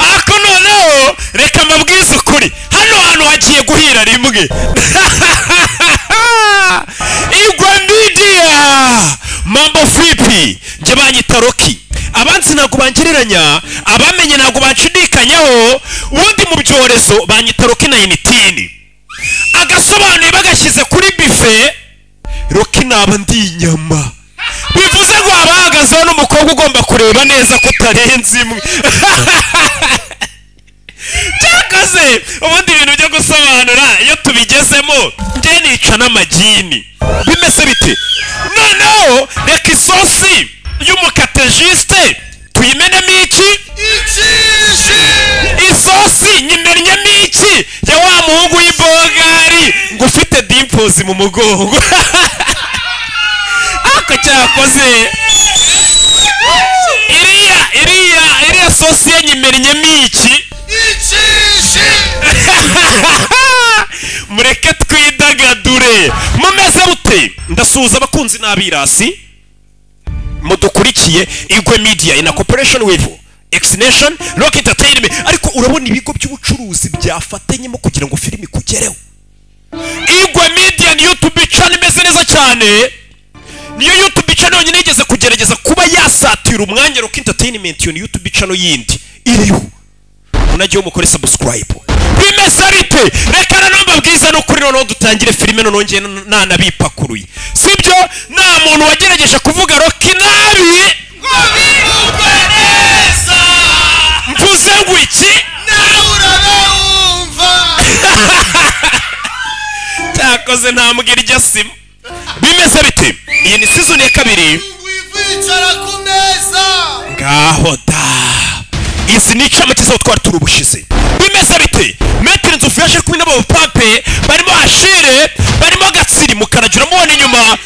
ariko noneho reka mabwize ukuri hano hantu hagiye guhira rimwe igwa midiya mambo filipi njye banyita roki abanzi ntabwo bangereranya abamenye ntabwo banshidikanyaho ubundi mu byorezo banyita roki na initini agasobanuye bagashyize kuri bife roki naba ndi inyama bivuze ngo haba hahagazeho n'umukobwa ugomba kureba neza ko utarenze imwe cyakoze ubundi ibintu byo gusobanura iyo tubigezemo njye nica n'amagini bimeze bite noneho reka isosi y'umukatejisite tuyimenemo iki isosi nyimennyemo iki ya wa muhungu w'ibogari ngo ufite dimpozi mu mugongo ako cyakoze iriya iriya iriya sosi ye nyimennyemo iki mureke twidagadure mumeze mute ndasuhuza abakunzi n'abirasi mudukurikiye igwe media in a corporation with exination rock entertainment ariko urabona ibigo by'ubucuruzi byafatanyemo kugira ngo filimi ikugereho igwe media niyo youtube channel imeze neza cyane niyo youtube channel yonyine yigeze kugerageza kuba yasatira umwanya rock entertainment iyo ni youtube channel yindi iriho unajya umukore subscribe bimeze bite reka na namba bwiza no kuri noneho dutangire filime noneho njye nanabipakuruye sibyo nta muntu wagerageje kuvuga roki nabi ngo bivugwe neza mvuze ngo iki nawe urabewumva cyakoze ntambwira iryo sima bimeze bite iyi ni sizoni ya kabiri wicara ku meza ngaho da izi ni incamake z'aho twari turi ubushize bimeze bite metero nzu fiyashe kumwe n'abapape barimo hashire barimo gatsiri mukanagira mubona inyuma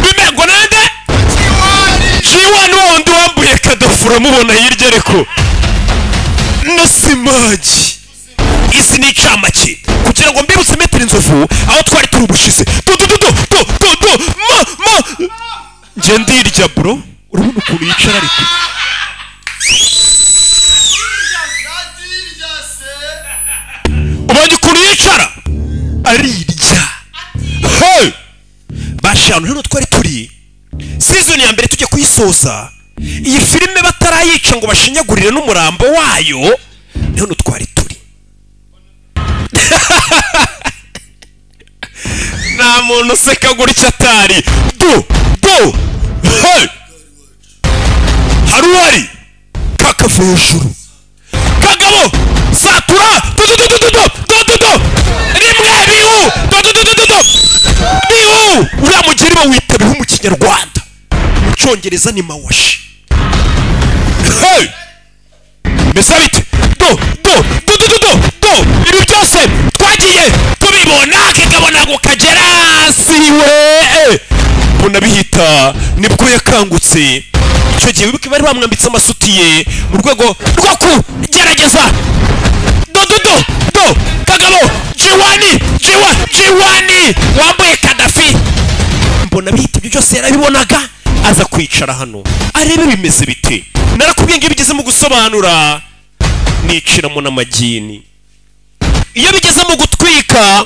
bimego nande kiwani jiwani wa wundi wambuye kadafura mubona hirya ariko na simagi izi ni incamake kugira ngo mbibutse metero inzovu aho twari turi ubushize do do do do do do do ma ma njye ndirya bro urabona ukuntu yicara ariko adirya se ubonye ukuntu yicara arirya he bashanu hano twari turi sizoni ya mbere tujya kuyisoza iyi filime batarayica ngo bashinyagurire n'umurambo wayo ni hano twari turi nta muntu useka gutya atari do do he hari uwari kakava hejuru kagabo satura dododododododododo rimwe bihu dodododododo bihu uriya mugeri bawita bihu mu kinyarwanda mu cyongereza ni mawashi hey! mbese bite do do do do do do do ibi byose twagiye tubibona kikabona kukagera siwe mbona bihita nibwo yakangutse icyo gihe wibuke bari bamwambitse amasutiye mu rwego rwo kugerageza do do do do kagabo jiwani jiwa jiwani wambaye kadafi mbona bihita ibyo byose yarabibonaga aza kwicara hano arebe bimeze bite narakubwiye ngo iyo bigeze mu gusobanura niciramo n'amagini iyo bigeze mu gutwika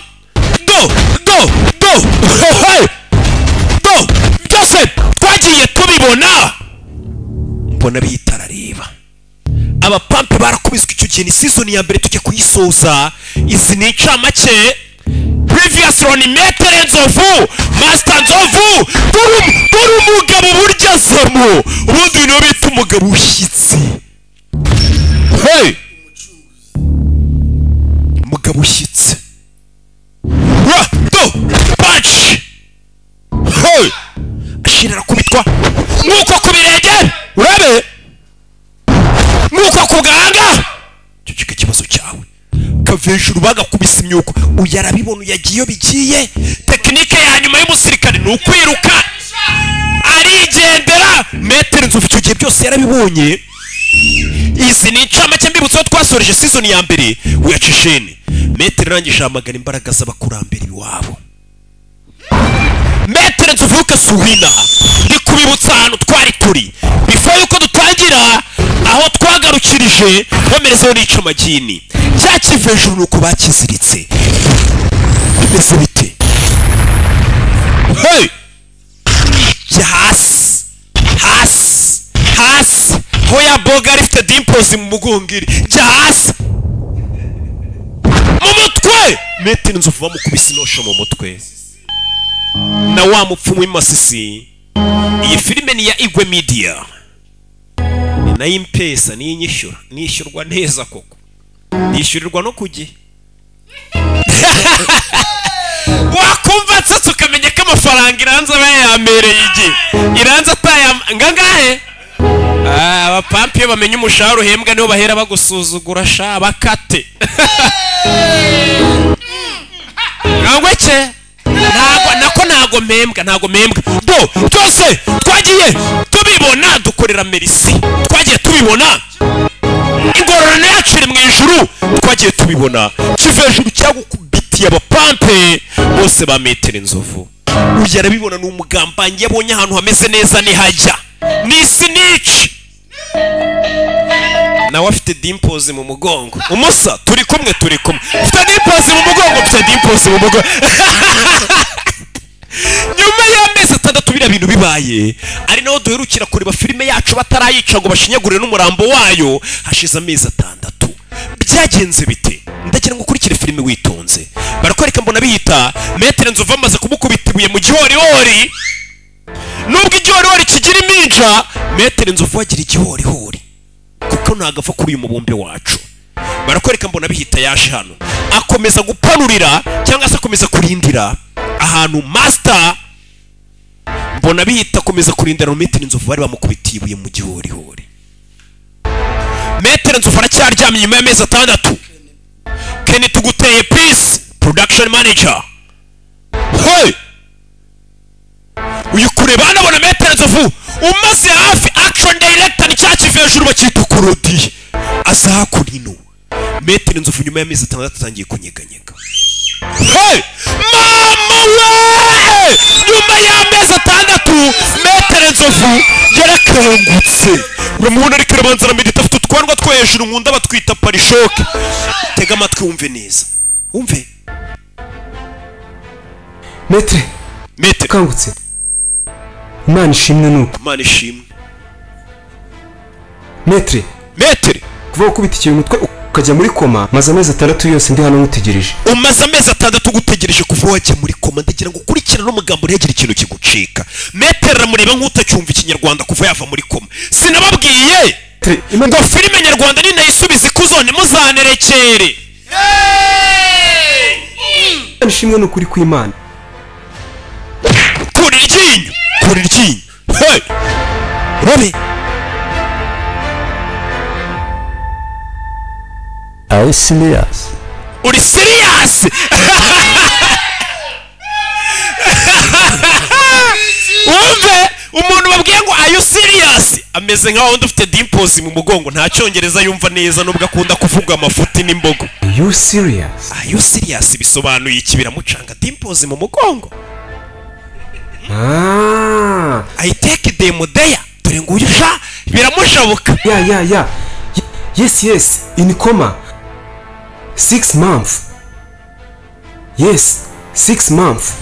do do do hoho do byose twagiye tubibona mbona bitarareba abapampe barakubiswe icyo gihe ni season ya mbere tujya kuyisoza izi ni incamake previous roni metere nzovu masita nzovu dore dore umugabo burya zamo ubundi ibintu bita umugabo ushyitse hey! umugabo ushyitse ra do panci hey! ashirira kubitwa nk'uko ku birenge urabe nk'uko ku gahanga icyo kiba ikibazo cyawe kava hejuru bagakubisa imyuko uyu arabibona uyagiye iyo bigiye tekinike ya nyuma y'umusirikare ni ukwiruka arigendera metero inzovu icyo gihe byose yarabibonye izi ni incamake mbibutseho twasoreje sizoni ya mbere wiyacisheni metero irangije ahamagara imbaraga z'abakurambere iwabo metero nzovu ukasuhina ndikubibutsa ahantu twari turi baje bamerezeho n'icamagini cya kiva hejuru ni uko bakiziritse bimeze bite hey! kijya hasi hasi hasi hoya boga rifite dimpozi mu mugungiri jya hasi mu mutwe metero inzovu bamukubise inosho mu mutwe na wa mupfumu w'imasisi iyi filime ni ya igwe media ni nayo impesa niyo inyishyura nishyurwa neza koko nishyurirwa no ku gihe wakumva nsatse ukamenya ko amafaranga iranza aba yayambereye igihe iranza atayam ngangahe Ah, abapampi iyo bamenya umushahara uhembwa nibo bahera bagusuzugura sha bakate ngangweke ntago nako ntago mpembwa ntago mpembwa do byose twagiye tubibona dukorera merisi twagiye tubibona ingororano yacu iri mu ijuru twagiye tubibona kiva hejuru cyagukubitiye abapampe bose ba metero inzovu urya arabibona ni umugambanyi yabonye ahantu hameze neza nihajya ni sinici nawe afite dimpozi mu mugongo umusa turi kumwe turi kumwe ufite dimpozi mu mugongo mfite dimpozi mu mugongo nyuma y'amezi atandatu biriya bintu bibaye ari naho duherukira kureba filime yacu batarayica ngo bashinyagurire n'umurambo wayo hashize amezi atandatu byagenze bite ndagira ngo ukurikire filime witonze barakwereka mbona biyita metero nzovu bamaze kumukubita ibuye mu gihorihori nubwo igihorihori kigira iminja metero nzovu agira igihorihori kuko ntagapfa kuri uyu mubumbe wacu barakwereka mbona bihita yaje hano akomeza gupanurira cyangwa se akomeza kurindira ahantu masita mbona bihita akomeza kurindira mu metero inzovu bari bamukubitiye ibuye mu gihorihori metero nzovu aracyaryamye nyuma y'amezi atandatu keni tuguteye pisi production manager hey! uyu kureba hano abona metero nzovu umaze hafi action director ni cya kivi hejuru bakita ukurodi aza hakurino metero nzovu nyuma y'amezi atandatu atangiye kunyeganyega Hey! mama we nyuma y'amezi atandatu metero nzovu yarakangutse uramubona ariko arabanza aramedita afite utwanwa two hejuru nkunda batwita parishoke tega amatwi wumve neza wumve metre metero ukangutse imana ishimwe nuko imana ishimwe metre metero kuva ukubitikiye umutwe ukajya muri koma maze amezi atandatu yose ndi hano nkutegereje umaze amezi atandatu ugutegereje kuva wajya muri koma ndagira ngo ukurikirane n'umugambo ntihagire ikintu kigucika metero aramureba nk'utacyumva ikinyarwanda kuva yava muri koma sinababwiye metre imana ngo filime nyarwanda ninayisubiza ikuzone muzanerekere Imana ishimwe ni ukuri kw'imana kura iryinyo kura iryinyo hey! robe ari siriyasi uri siriyasi wumve umuntu babwiye ngo ayo siriyasi ameze nka wundi ufite dimpozi mu mugongo nta cyongereza yumva neza nubwo akunda kuvuga amafuti n'imbogo you serious ayo siriyasi bisobanuye iki biramucanga dimpozi mu mugongo ah ayiteke demodeya dore nguyu sha biramushabuka ya ya ya Ye- yes yes in coma six months yes six months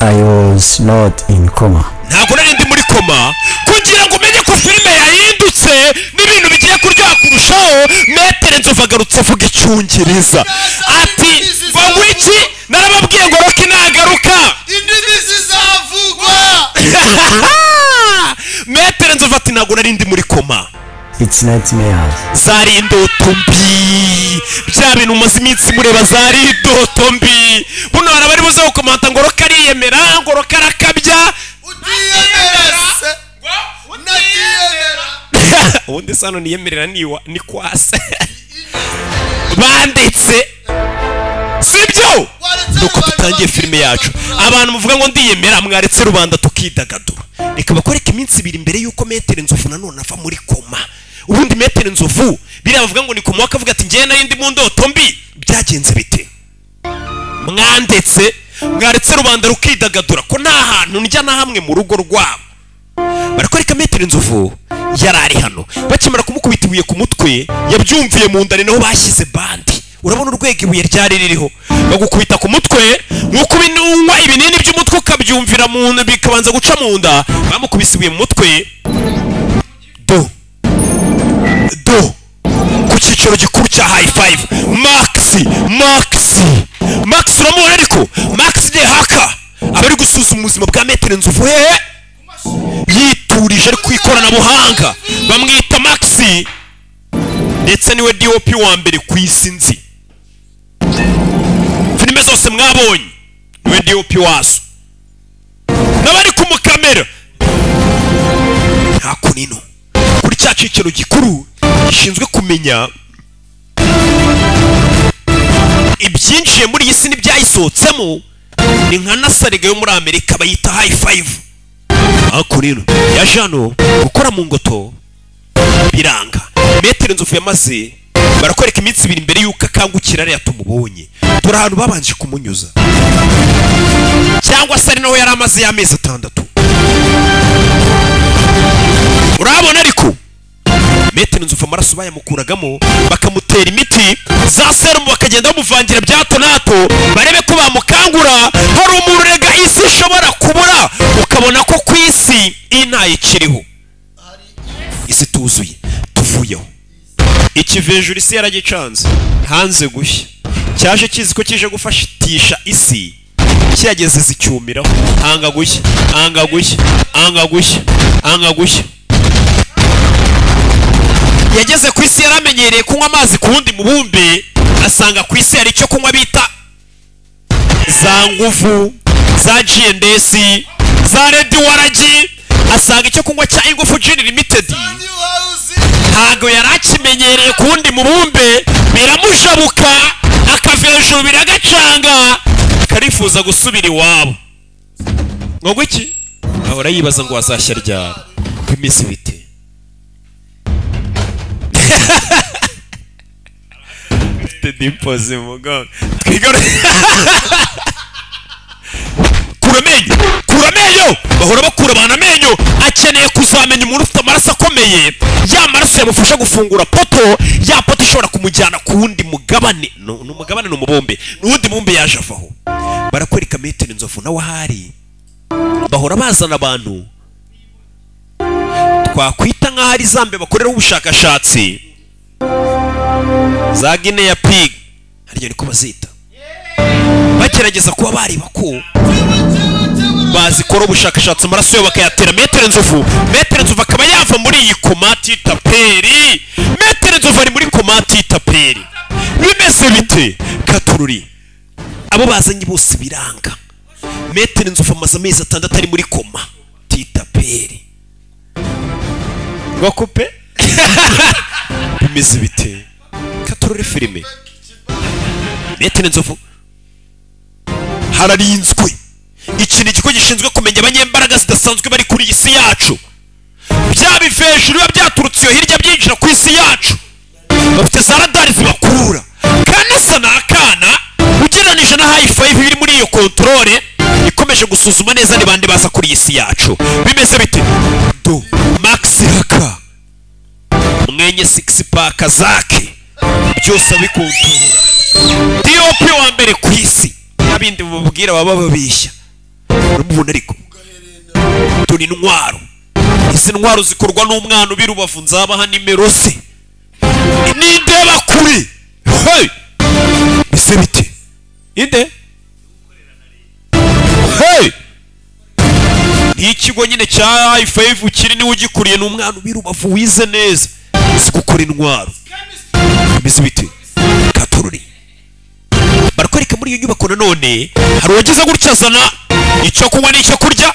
ayi wazi noti ini koma ntabwo nari ndi muri koma kugira ngo umenye ko filime yahindutse n'ibintu bigiye kuryoha kurushaho metero nzovu agarutse avuga icyongereza ati ngo iki narababwiye ngo roki nagaruka indimi zizavugwa metero nzovu ati ntabwo nari ndi muri koma iti nayiti meyazi zari indoto mbi bya bintu umaze iminsi mureba zari indoto mbi buno hari abari buze gukomanta ngo roka ariyemera ngo roka arakabya utiyemera se unatiyemera ubundi se hano niyemerera niwa ni kwase banditse sibyo nuko dutangiye filime yacu abantu muvuga ngo ndiyemera mwaretse rubanda tukidagadura reka bakwereke iminsi ibiri mbere y'uko metero inzovu nanone ava muri koma ubundi metero inzovu biriya bavuga ngo ni koma akavuga ati ngewe nari ndi mu ndoto mbi byagenze bite mwandetse mwaretse rubanda rukidagadura ko nta hantu njya na hamwe mu rugo rwabo barakwereka metero inzovu yari ari hano bakimara kumukubita ibuye ku mutwe yabyumviye mu nda ni naho bashyize bande urabona urwego ibuye ryari ririho bagukubita ku mutwe nk'uko unywa ibinini by'umutwe ukabyumvira mu nda bikabanza guca mu nda bamukubise ibuye mu mutwe do do ku cyiciro gikuru cya hayi fayive makisi makisi makisi uramubona ariko makisi ni haka aba ari gusuzuma ubuzima bwa metero nzovu hehe yiturije ari ku ikoranabuhanga bamwita maxi ndetse niwe dop wa mbere ku isi nzi filime zose mwabonye niwe dop wazo n'abari ku mukamera nta kunino kuri cya cyiciro gikuru gishinzwe kumenya ibyinjiye muri iyi si n'ibyayisohotsemo ni nka nasarega yo muri amerika bayita hayi fayive ariko rero yaje hano gukora mu ngoto biranga metero nzovu yamaze barakwereka iminsi ibiri mbere y'uko akangukira ariya tumubonye turi ahantu babanje kumunyuza cyangwa se ari naho yari amaze y'amezi atandatu urabona ariko metero nzovu amaraso bayamukuragamo bakamutera imiti za serumu bakagenda bamuvangira bya hato na hato barebe ko bamukangura hari umurega isi ishobora kubura ukabona ko ku isi intaye ikiriho isi tuzuye tuvuyeho ikivenjuru isi yaragicanze hanze gushya cyaje kizi ko kije gufashitisha isi kiyageze zicyumiraho hanga gushya hanga gushya hanga gushya hanga gushya yageze ku isi yaramenyereye kunywa amazi ku wundi mubumbe asanga ku isi hari icyo kunywa bita za nguvu za G&S za Red waragi asanga icyo kunywa cya ingufu Gin Limited ntabwo yari akimenyereye ku wundi mubumbe biramujabuka akavenjuru biragacanga karifuza gusubira iwabo ngo gwiki ahora yibaza ngo wazashya ryari ku iminsi bite ufite dimpozi mu mugongo twigore kura amenyo kura amenyo bahora bakura abantu amenyo akeneye kuzamenya umuntu ufite amaraso akomeye ya maraso yamufasha gufungura poto ya poto ishobora kumujyana ku wundi mugabane ni umugabane ni umubumbe ni uwundi mubumbe yaje avaho barakwereka metero inzovu nawe ahari bahora bazana abantu twakwita nk'aho ari zambe bakoreraho ubushakashatsi za gineya pig harya niko bazita bagerageza kuba bareba ko bazikora ubushakashatsi amaraso yabo bakayatera metero nzovu metero nzovu akaba yava muri iyi komati y'itaperi metero nzovu ari muri komati y'itaperi bimeze bite katururi abo bazanye bose biranga metero nzovu amaze amezi atandatu ari muri koma y'itaperi ngo kupe bimeze bite katurore filime metero nzovu hararinzwe ikintu ikigo gishinzwe kumenya abanyembaraga zidasanzwe bari kuri iyi si yacu bya bivejuru biba byaturutse iyo hirya byinjira ku isi yacu bafite za radari zibakurura kanasa ni akana ugereranije na hayi fayive biri muri iyo kontorore ikomeje gusuzuma neza ni bande baza kuri iyi si yacu bimeze bite do maxi haka mwenye six pack zake byose abikontorora dop wa mbere ku isi n'abindi mubabwira baba bababeshya uramubona ariko turi intwaro izi ntwaro zikorwa n'umwana ubi rubavu nzabaha nimero se n'indeba kure hey! bise bite inde hey! nk'ikigo nyine cya ifayivu kiri niwe ugikuriye ni umwana ubi rubavu wize neza si gukora intwaro bimeze bite katururi barakwereka muri iyo nyubako nanone hari uwagize gutya azana icyo kunywa n'icyo kurya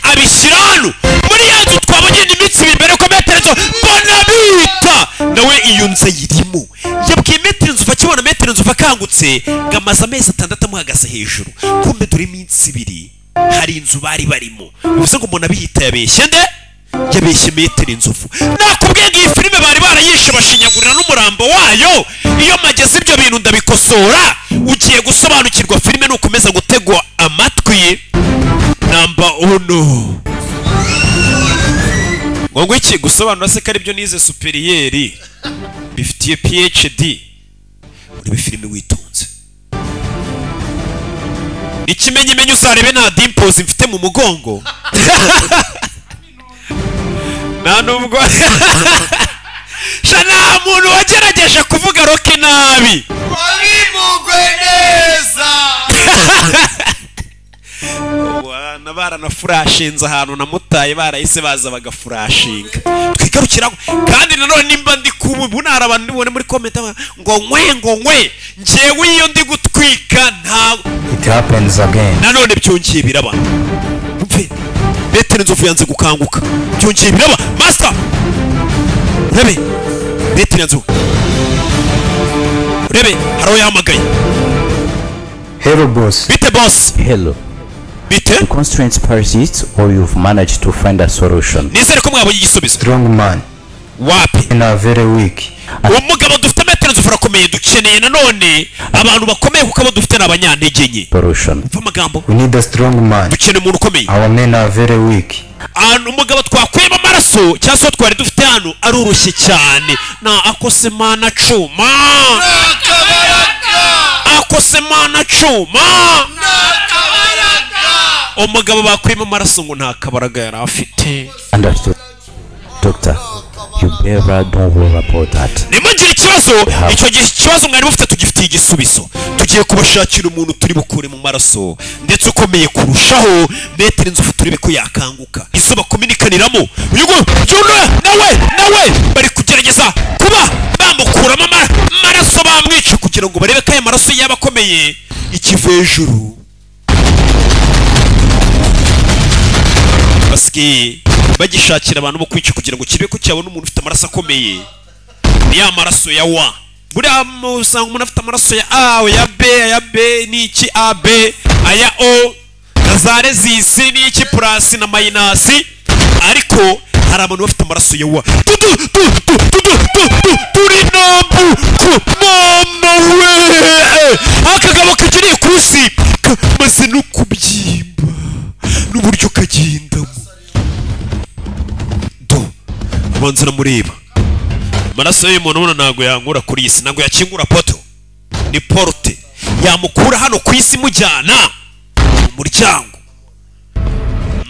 abishyira hano muri ya nzu twabonye n'iminsi ibiri ko metero nzu mbona bita nawe iyo nzu ayirimo yabwiye metero nzu akibona metero nzu akangutse ngo amaze amezi atandatu amuhagaze hejuru kumbe dore iminsi ibiri hari inzu bari barimo bivuze ngo umuntu abiyita yabeshye nde yabeshye metero inzovu nakubwiye ngo iyi filime bari barayishe bashinyagurira n'umurambo wayo iyo mageze ibyo bintu ndabikosora ugiye gusobanukirwa filime ni ukomeza gutegwa amatwi namba uno wowe iki gusobanura se ko aribyo nize superiyeri bifitiye phd urebe filime witonze ikimenyimenyi uzarebe nta dimpozi mfite mu mugongo nta nubwo sha nta muntu wagerageje kuvuga roke nabi wabimugwe neza abana baranafurashinze ahantu namutaye barahise baza bagafurashinga twigarukiraho kandi nanone nimba ndi kubu ubu ntara abantu ndibone muri komenti aba- ngo nkwe ngo nkwe njyewe iyo ndi gutwika nta It happens again. nanone byongeye biraba mve beteri nzovu yanze gukanguka byongeye biraba masita urebe beteri nzovu urebe hari uwo yahamagaye Hello, boss. bite bosi Hello. bite Constraints persists, or you've managed to find a solution. nizere ko mwabonye igisubizo Strong man wapi and are very weak. uwo mugabo dufite metero nzovu urakomeye dukeneye nanone abantu bakomeye kuko abo dufite ni abanyantege nke Solution. mva amagambo We need a strong man. dukeneye umuntu ukomeye Our men are very weak. ahantu umugabo twakuyemo amaraso cyangwa se uwo twari dufite hano arurushye cyane na akose mana cuma kabaraga akose mana cuma kabaraga umugabo bakuyemo amaraso ngo nta kabaraga yari afite Understood. Doctor, you better don't worry about that. nimugire ikibazo icyo gihe ikibazo mwari mufite tugifitiye igisubizo tugiye kubashakira umuntu turi bukure mu maraso ndetse ukomeye kurushaho metero inzovu turebe ko yakanguka izo bakominikaniramo uyu nguyu byunura nawe nawe bari kugerageza kuba bamukuramo ama- amaraso bamwica kugira ngo barebe ko aya maraso yaba akomeye ikivejuru basigaye bagishakira abantu bo kwica kugira ngo kibe ko cyabona umuntu ufite amaraso akomeye ni ya maraso ya wa buriya mu- usanga umuntu afite amaraso ya a ya b ya b ni iki a b aya o na za rezisi ni iki purasi na mayinasi ariko hari abantu bafite amaraso ya wa Tu, tu, tu, tu, tu, tu, tu, tu, turi nambu ku mama we akagabo kagiriye ku isi kamaze no kubyimba n'uburyo kagendamo do abanza namureba amaraso y'umuntu ubona ntabwo yangura kuri iyi si ntabwo yakingura poto ni porute yamukura hano ku isi imujyana mu muryango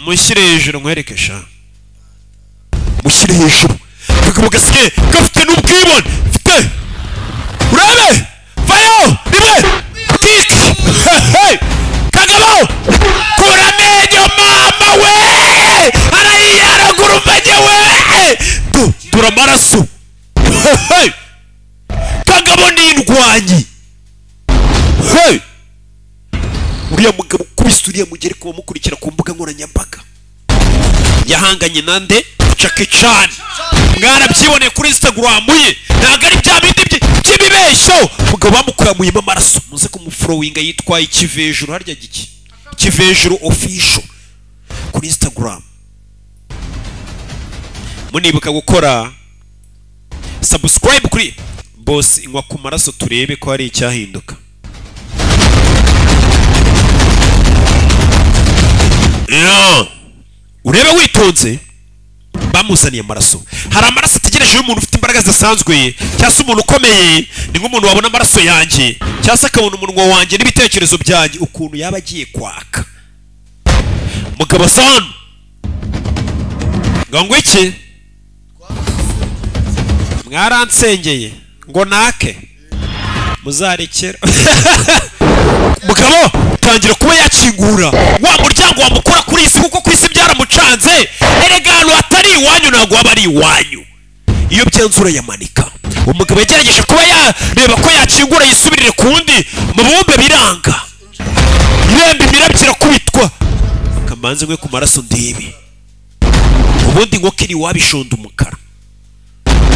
mushyire hejuru nkwereke sha mushyire hejuru akagabo gasigaye gafite n'ubwibone mfite urebe vayo rimwe kiki Hey! kagabo kura amenyo mama we arayiyaragura umenya we Tu- tura amaraso Hey! kagabo ni indwanyi Hey! uriya mugabo ukubise uriya mugere ku bamukurikira ku mbuga nkoranyambaga yahanganye nande Jackie Chan mwarabyiboneye kuri Instagram ye ntabwo ari bya bindi byi- by'ibibeshyo mugabo bamukuramuyemo amaraso muze kumufurowinga yitwaye ikivejuru harya giki ikivejuru official kuri Instagram munibuka gukora subscribe kuri boss inywa ku maraso turebe ko hari icyahinduka Yeah. urebe witonze bamuzaniye amaraso hari amaraso ategereje y'umuntu ufite imbaraga zidasanzwe cyangwa se umuntu ukomeye ni nk'umuntu wabona amaraso yanjye cyangwa se akabona umunwa wanjye n'ibitekerezo byanjye ukuntu yaba agiye kwaka mugabo asa hano ngo ngwiki mwaransengeye ngo nake muzarekera mugabo tangira kuba yakingura wa muryango wamukura kuri isi kuko ku isi byaramucanze erega ahantu hatari iwanyu ntabwo waba ari iwanyu iyo byanzura yamanika umugabo yagerageje kuba yareba ko yakingura yisubirire ku wundi mu bumbe biranga iremba imirabyo kubitwa kamanze nkwe ku maraso ndibi ubundi nkoko iri wabishonda umukara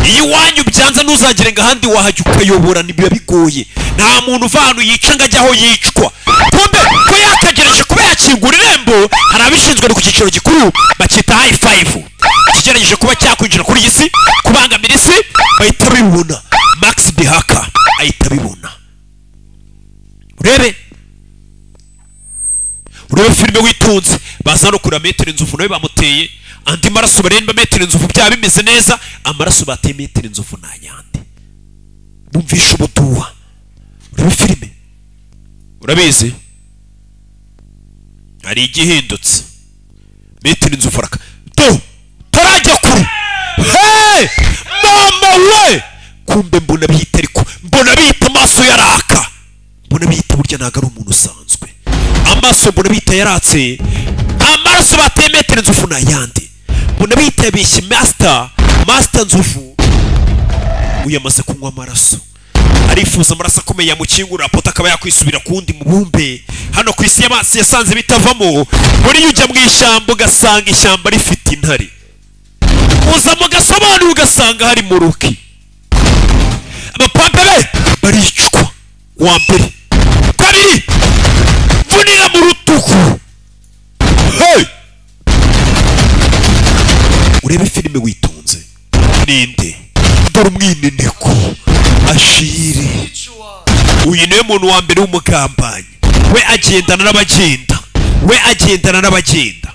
iyo iwanyu byanze ntuzagire ngo ahandi wahajya ukayobora biba bigoye nta muntu uva ahantu yica ngo ajya aho yicwa kumbe ko yakagereje kuba yakingura irembo hari abishinzwe ku cyiciro gikuru bakita hayi fayivu kigerageje kuba cyakwinjira kuri iyi si kubangamira isi bahita bibona max bihaka ahita abibona urebe urebe filime witonze baza no kureba metero inzovu nawe bamuteye andi maraso barenba metero inzovu byaba bimeze neza amaraso bateye metero inzovu ni ayandi bumvisha ubuduha urebe filime urabizi hari igihindutse metero inzovu araka do tarajya kure he mama we kumbe mbona bihita ariko mbona bihita amaso yaraka mbona bihita burya ntabwo ari umuntu usanzwe amaso mbona bihita yaratse amaraso bateye metero inzovu ni ayandi mbona bihita yabeshye masita masita nzovu uyamaze kunywa amaraso arifuza amaraso akomeye yamukingurira pota akaba yakwisubira ku wundi mubumbe hano ku isi y'amazi yasanze bitavamo buriya ujya mu ishyamba ugasanga ishyamba rifite intare uza mugasobanura ugasanga hari muruki abapapa be baricwa uwa mbere kabiri vunira mu rutugu hey! urebe filime witonze ninde dore umwinineko ashiri uyu niwe muntu wa mbere w'umugambanyi we agendana n'abagenda we agendana n'abagenda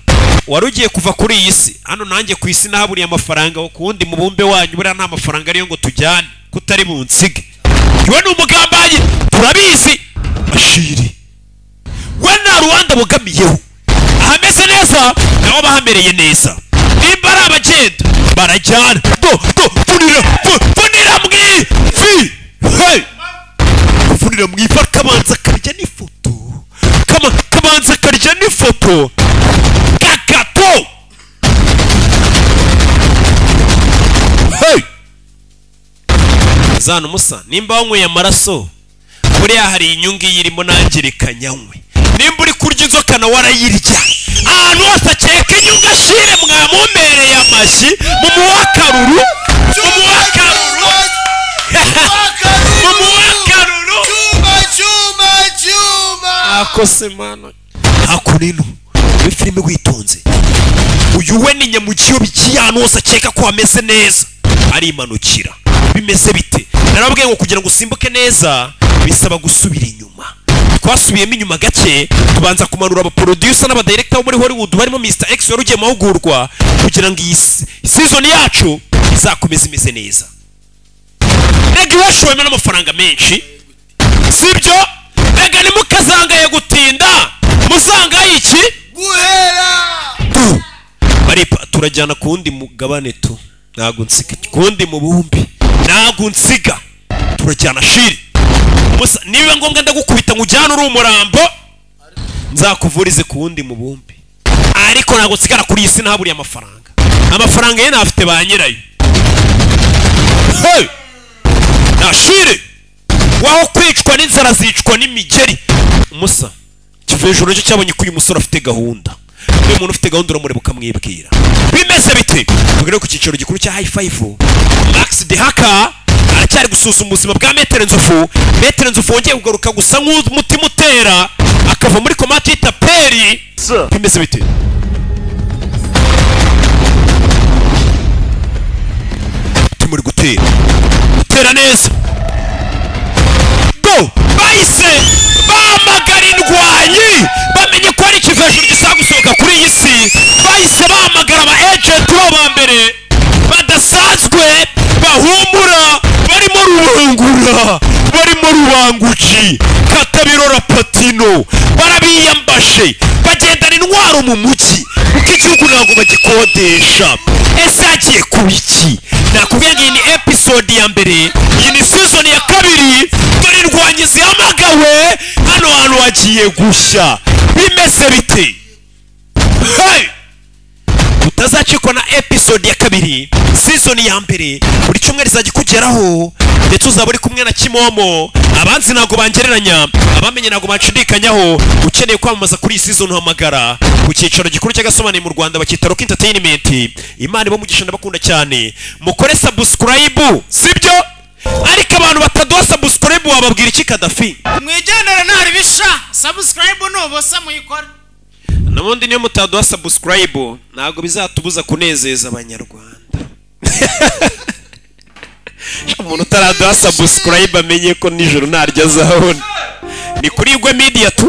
wari ugiye kuva kuri iyi si hano nanjye ku isi nahaburiye amafaranga ku wundi mubumbe wanyu buriya nta mafaranga ariyo ngo tujyane kutari bunsige iwe ni umugambanyi turabizi ashiri we nta ruwanda bugamiyeho ahameze neza nawe aba ahamereye neza nimba ari abagenda barajyana do do funira fu- funira mu ivi hey! funira mu ivi akabanza akarya n'ifoto Kama- kabanza akarya n'ifoto kakato hey! zana umusa nimba wanyweye amaraso buriya hari inyungu iyi irimo nangirika nyanywe nimba uri kurya inzoka nawe arayirya ahantu hose akeka inyungu ashire mwamumereye amashyi mumuhe akaruru mumuhe akaruru mumuhe akaruru akose mano hakunino muri filime witonze uyu we ni nyamukiyo bigiye ahantu hose akeka ko hameze neza arimanukira bimeze bite narababwiye ngo kugira ngo usimbuke neza bisaba gusubira inyuma twasubiyemo inyuma gake tubanza kumanura abaporodusa n'abadirekita bo muri hollywood barimo mr x wari ugiye mu mahugurwa kugira ngo iyi si- season yacu izakomeze imeze neza nega iwashowemo n'amafaranga menshi sibyo rega ntimukazangaye gutinda muzangaye iki tu baripa turajyana ku wundi mugabane tu ntago nsiga ku wundi mubumbi ntago nsiga turajyana shiri Musa, niba ngombwa ndagukubita ngo ujyane uri umurambo nzakuvurize ku wundi mubumbi ariko ntago nsigara kuri iyi si ntaburiye amafaranga amafaranga ye ntafite ba nyirayo Hey! na shiri waho kwicwa n'inzara zicwa n'imigeri musa kivuye ijoro cyo cyabonye ko uyu musore afite gahunda uyu muntu ufite gahunda uramureba ukamwibwira bimeze bite tugere ku cyiciro gikuru cya hayifayivu max de haka aracyari gusuzuma ubuzima bwa metero nzovu metero nzovu wongeye kugaruka gusa nk'umutima utera akava muri komati yita peri bimeze bite umutima uri gutera utera neza go bahise bahamagara indwanyi bamenye ko hari ikivejuru gisaba gusohoka kuri iyi si bahise bahamagara aba ejenti bo ba mbere badasanzwe bahumura barimo rubangura barimo rubanguki katabirora patino barabiyambashe bagendana intwaro mu mujyi kuko igihugu ntabwo bagikodesha ese hagiye kuba iki nakubwiye ngo iyi ni episode ya mbere iyi ni season ya kabiri dore indwanyi zihamagawe hano hantu hagiye gushya bimeze bite hey! utazacikwa na episode ya kabiri season ya mbere buri cyumweru izajya ikugeraho ndetse uzaba uri kumwe na kimomo abanzi ntabwo bangereranya abamenye ntabwo banshidikanyaho ukeneye kwamamaza kuri iyi season uhamagara ku cyicaro gikuru cy'agasomane mu rwanda bakita rock entertainment imana ibamugisha ndabakunda cyane mukore subscribe sibyo ariko abantu bataduha subscribe wababwira iki kadafi mwigendere ntari bisha sabusikarayibu nubusa muyikore n'ubundi niyo mutaduha subscribe ntabwo bizatubuza kunezeza abanyarwanda umuntu utaraduha subscribe amenye ko nijoro ntaryo azabona ni kuri igwe media tu